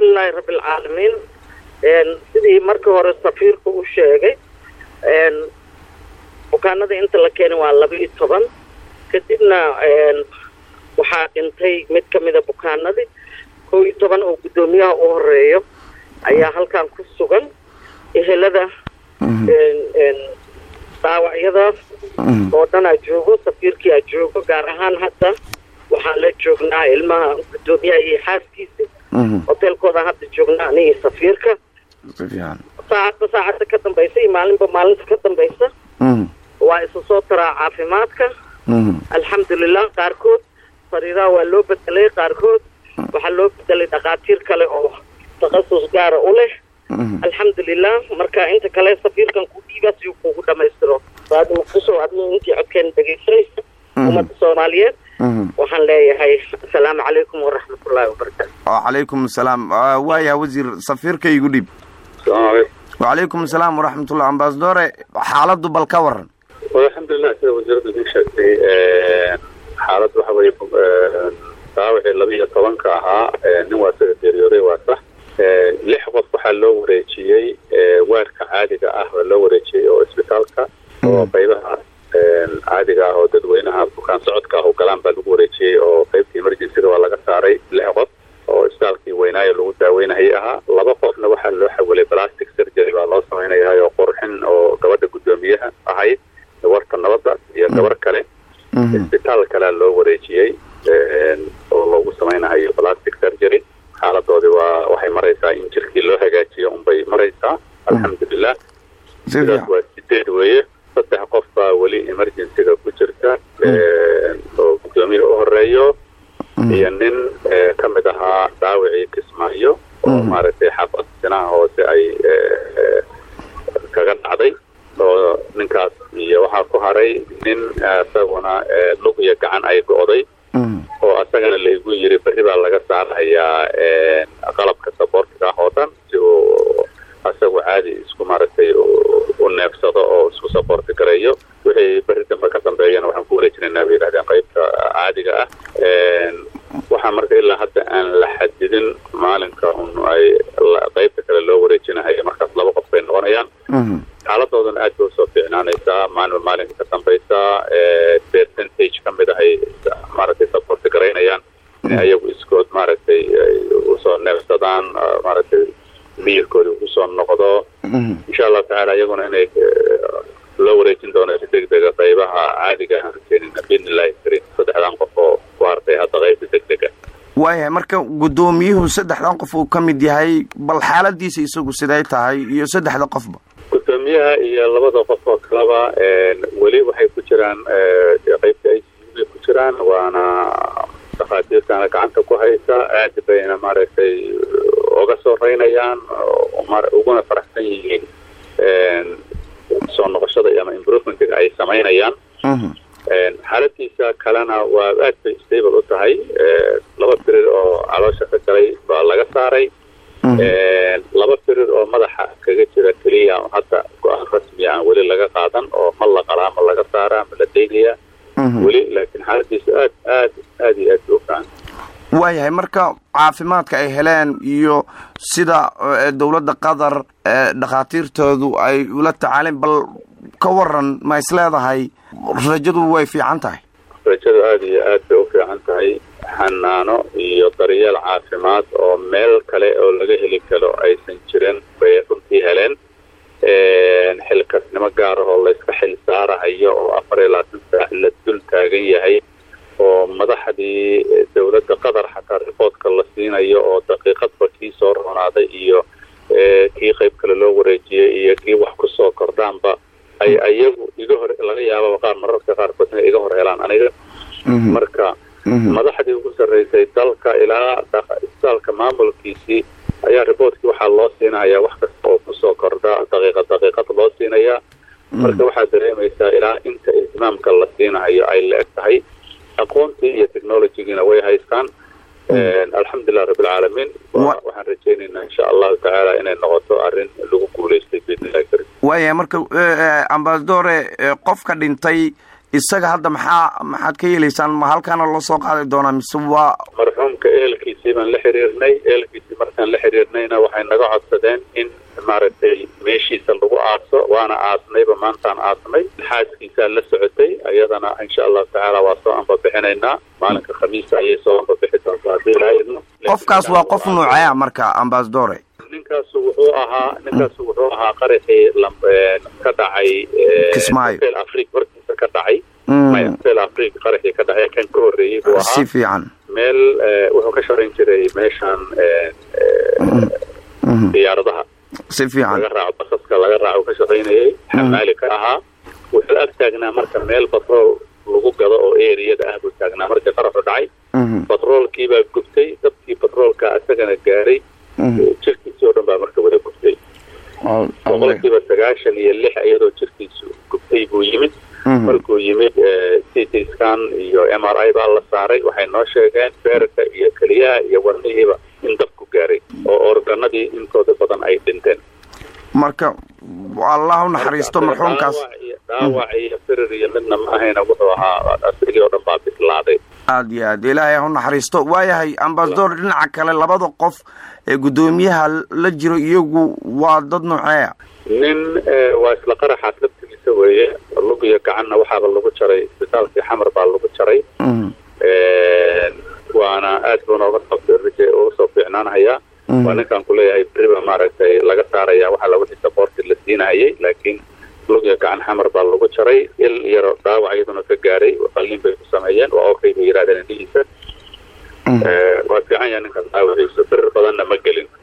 alxamdulilaahi rabbilcaalamiin sidii markii hore safiirka u sheegay bukaanada inta la keenay waa laba iyo toban kadibna waxaa dhintay mid ka mida bukaanadii kow iyo toban oo guddoomiyaha u horeeyo ayaa halkan ku sugan ehelada dhaawacyada oo dhan aa joogo safiirkii aa joogo gaar ahaan hadda waxaan la joognaa ilmaha guddoomiyaha iyo xaaskiisa hoteelkooda hadda joognaa anigi safiirka saacadba saacadda ka dambaysa iyo maalinba maalinta ka dambaysa waa isu soo taraa caafimaadka alxamdulilah qaarkood sariiraha waa loo bedelay qaarkood waxaa loo bedelay dhakhaatiir kale oo takhasus gaara u leh alxamdulilah marka inta kale safiirkan ku dhiiba si uu kugu dhamaystiro saadi muqdisho adiga intii codkeena dhegaysanaysa ummadda soomaaliyeed waxaan leeyahay asalaamu calaykum waraxmatullaahi wabarakaatu wacalaykum asalaam waayaha wasiir safiirka igu dhiib wacalaykum asalaam waraxmatullah ambasadore xaaladdu bal ka waran alxamdulilah sida wasiirada idin sheegtay xaaladdu waxa weye daawacii laba iyo tobanka ahaa nin waa sida geeriyooday waa sax lix qof waxaa loo wareejiyey waarka caadiga ah waa loo wareejiyey oo isbitaalka oo qaybaha caadiga ah oo dadweynaha bukaan socodka ah oo galaan baa lagu wareejiyey oo qaybtii emergencyga waa laga saaray lix qof oo isbitaalkii weynaayo lagu daaweynayay ahaa laba qofna waxaa loo xawilay plastic surgery baa loo samaynayahay oo qurxin oo gabadha guddoomiyaha ahayd warta nabadda iyo gabar kale isbitaal kalea loo wareejiyey oo loogu samaynahayo plastic surgery xaaladoodii waa waxay maraysaa in jirkii loo hagaajiyo unbay maraysaa alxamdulilah sidaas waa sideed weeye saddex qof baa weli emergencyga ku jirta oo guddoomiya u horeeyo iyo nin ka mid ahaa dhaawicii kismaayo oo maaragtay xaafad sinaha hoose ay kaga dhacday oo ninkaas iyo waxaa ku haray nin isaguna lug iyo gacan ay go'day oo asagana laygu yiri berri baa laga saarahayaa qalabka saboortiga ah oo dhan si uu asagu caadi isku maaragtay u neefsado oo isku saboorti gareeyo wixii berri dambe ka dambeeyana waxaan ku wareejinaynaa bay yidhahdeen qaybta caadiga ah waxaa marka ilaa hadda aan la xadidin maalinka un ay qaybta kale loo wareejinahayo markaas laba qof bay noqonayaan xaaladoodana aad bay usoo fiicnaanaysaa maalinba maalinka ka dambaysa percentage ka mid ahay maaragtay saboorti garaynayaan in ayagu iskood maaragtay usoo neefsadaan maaragtay miyirkoodi usoo noqdo insha allahu tacaala iyaguna inay loo wareejin doono si degdega qaybaha caadiga aan keenina biidnillahi karim saddexdan qof oo ku hartay hadda qaybta degdega waayahay marka guddoomiyuhu saddexdan qof uu ka mid yahay bal xaaladiisa isagu siday tahay iyo saddexda qofba guddoomiyaha iyo labada qof oo kaleba weli waxay ku jiraan qaybta i c u bay ku jiraan waana dhakhaatiirtana gacanta ku haysa aad bayna maaragtay uga soo reynayaan uguna faraxsan yihiin soo noqoshada ama improvementga ay samaynayaan xaaladiisa kalena waa aad bay stable u tahay laba firir oo caloosha ka galay baa laga saaray laba firir oo madaxa kaga jira keliya hadda go-aan rasmiya aan weli laga qaadan oo ma la qalaa ma laga saaraa ma la daynaya weli laakiin xaaladiisu aad aad aad iyo aad bay u fican waayahay marka caafimaadka ay heleen iyo sida dowladda qatar dhakhaatiirtoodu ay ula tacaaleen bal ka waran ma is leedahay rajadu way fiican tahay rajadu aada iyo aad bay u fiican tahay xanaano iyo daryeel caafimaad oo meel kale oo laga heli karo aysan jirin bay runtii heleen xilkasnimo gaar ah oo layska xil saarahayo oo afar iyo labaatan saac la dul taagan yahay oo madaxdii dowladda qatar xataa riboodka la siinayo oo daqiiqadba kii soo roonaaday iyo kii qayb kale loo wareejiyey iyo kii wax kusoo kordhaanba ay ayagu iga hor laga yaababa qaar mararka qaarkood inay iga hor helaan aniga marka madaxdii ugu sarreysay dalka ilaa isbitaalka maamulkiisii ayaa riboortkii waxaa loo siinayaa wax kasta oo kusoo kordha daqiiqad daqiiqad loo siinayaa marka waxaad dareemaysaa ilaa inta ihtimaamka la siinahayo ay la eg tahay aqoontii iyo technologigiina way haystaan alxamdulilah rabbilcaalamiin waxaan rajaynaynaa insha allahu tacaala inay noqoto arrin lagu guulaystay biidnillahi karim waayahay marka ambasadore qofka dhintay isaga hadda maxaa maxaad ka yeelaysaan ma halkaana loo soo qaadi doonaa mise waa marxuumka ehelkiisii baan la xiriirnay ehelkiisii markaan la xiriirnayna waxay naga codsadeen in maaragtay meeshiisa lagu aaso waana aasnayba maantaan aasnay xaaskiisaa la socotay ayadana insha allahu tacaala waa soo anbabixinaynaa maalinka khamiisa ayay soo anbabixi doontaa haddii ilaa idno qofkaas waa qof nuucaya marka ambasadore ninkaasu wuxuu ahaa ninkaasu wuxuu ahaa qaraxii ka dhacay Kismaayo. hotel afrique hortiisa ka dhacay maya hotel afrique qaraxii ka dhacay kan ka horreeyey buu si ahaa fiican meel eh, wuxuu ka shaqayn jiray meeshan eh, eh, diyaaradaha si fiican laga raaco basaska laga raaco ka shaqaynayay xamaali ka ahaa wuxuu ag taagnaa marka meel batrool lagu gado oo eriyada ah buu taagnaa markii qaraxu dhacay Mhm, batroolkiibaa gubtay dabkii batroolka isagana gaaray mhm. jirkiisii oo dhan baa marka wada gubtay Al- alle. boqolkiiba sagaashan iyo lix iyadoo jirkiisu gubtay buu yimid Mhm. markuu yimid ct scan iyo m r i baa la saaray waxay noo sheegeen beerka iyo keliyaha iyo wadnihiiba in dabku gaaray oo organadii intooda badan ay dhinteen marka allah u naxariisto marxuumkaas Dhaawac iyo- dhaawac iyo firir iyo midna ma ahayna wuxuu ahaa asagii oo dhan baa bislaaday aad iyo aad ilaahay ha u naxariisto waayahay ambasador dhinaca kale labada qof ee guddoomiyaha la jiro iyagu waa dad nooceeya nin eh, waa isla qaraxaas laftigiisa weeye lug iyo gacanna waxaaba lagu jaray isbitaalkii xamar baa lagu jaray Mhm, waana aad buu nooga soo fi- uga soo fiicnaanhayaa Mhm. waa ninkaan kuleeyahay beriba maaragtay laga saaraya waxaa lagu xisa boorti la siinahayay laakiin lug iyo gacan xamar baa lagu jaray il yaro dhaawac iyaduna ka gaaray qalliin bay ku sameeyeen waa okay bay yidhahdeen indhihiisa mhm. Eh, waa fiican yahay ninkaas dhaawaciisa birir badanna ma gelin